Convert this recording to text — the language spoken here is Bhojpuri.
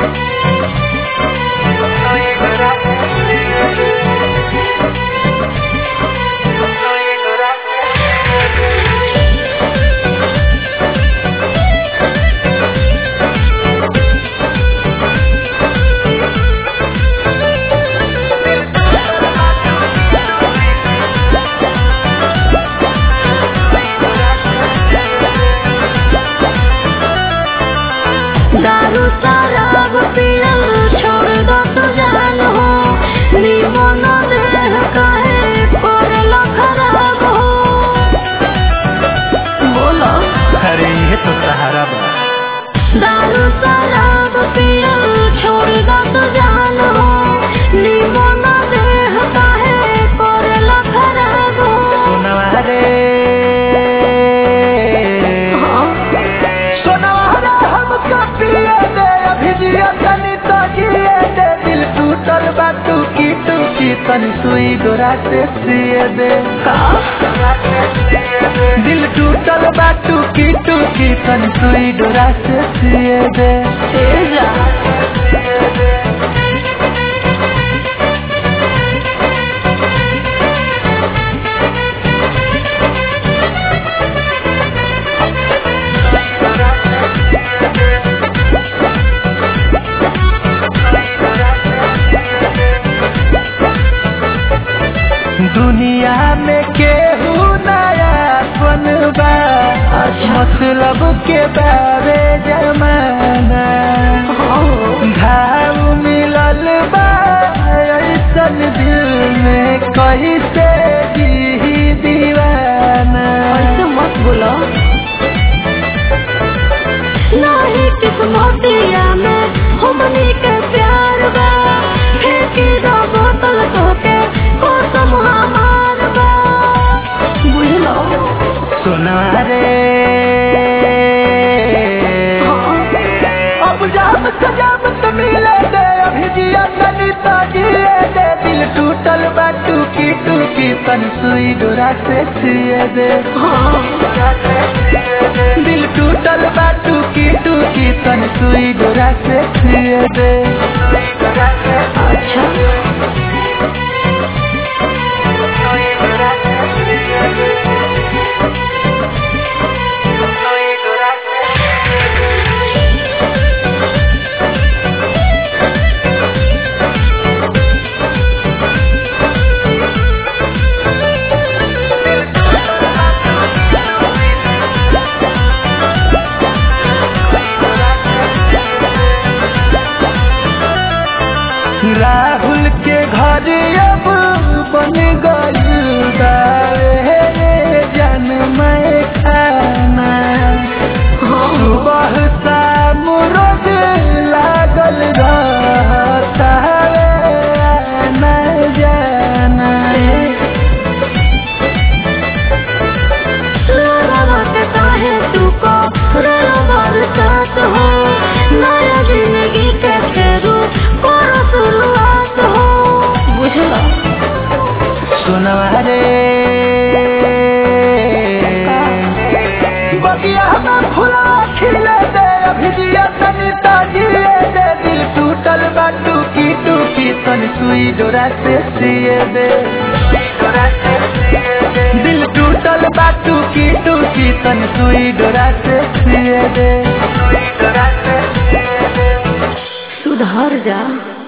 दारू शराब पियल छोड़ दो तो जान हो निमन देह काहे पड़ला खराब हो बोलो अरे ये तो सहारा बा दारू शराब पियल छोड़ दो तो जान हो निमन देह काहे पड़ला खराब हो सोनवा रे हाँ, सोनवा रे हमका पिए दे अभी जिया तनी तो जिए दे दिल टूटल बा टूकी टूकी तनी सुई डोरा से सिए दे का दिल टूटल बा टूकी टूकी तनी सुई डोरा से सिए दे तेजा दुनिया में केहू नया बनबा मतलब के बारे जमाना घाव मिलल बा ऐसन दिल में कैसे जी दीवाना ऐसे मत बोलो नहीं किस्मतिया में हमनी के प्यार बा फेंकी दो बोतल तो के कसम हमार बा बुझलो सुना रे अब जाम सजाम तो मिले दे अभी जिया तनी तो जिए दे दिल टूटल बा टूकी टूकी तन सुई डोरा से सिए दे हाँ दिल टूटल बा टूकी टूकी तन सुई डोरा से सिए दे अच्छा राहुल के घर अब बन गइल बारे जन मैं खाना सुबह शाम रोज लागल रहता है न जाना लड़ावत काहे तू को रबर साथ हो नया जिंदगी के फेरू करो शुरुआत हो बुझलो सुनवा रे बगिया में फुला खिले दे अभी जिया तनी ताजिए दे दिल टूटल बा टूकी टूकी तन सुई डोरा से सिए दे दिल टूटल बा टूकी टूकी तन सुई डोरा से सिए दे सुधर जा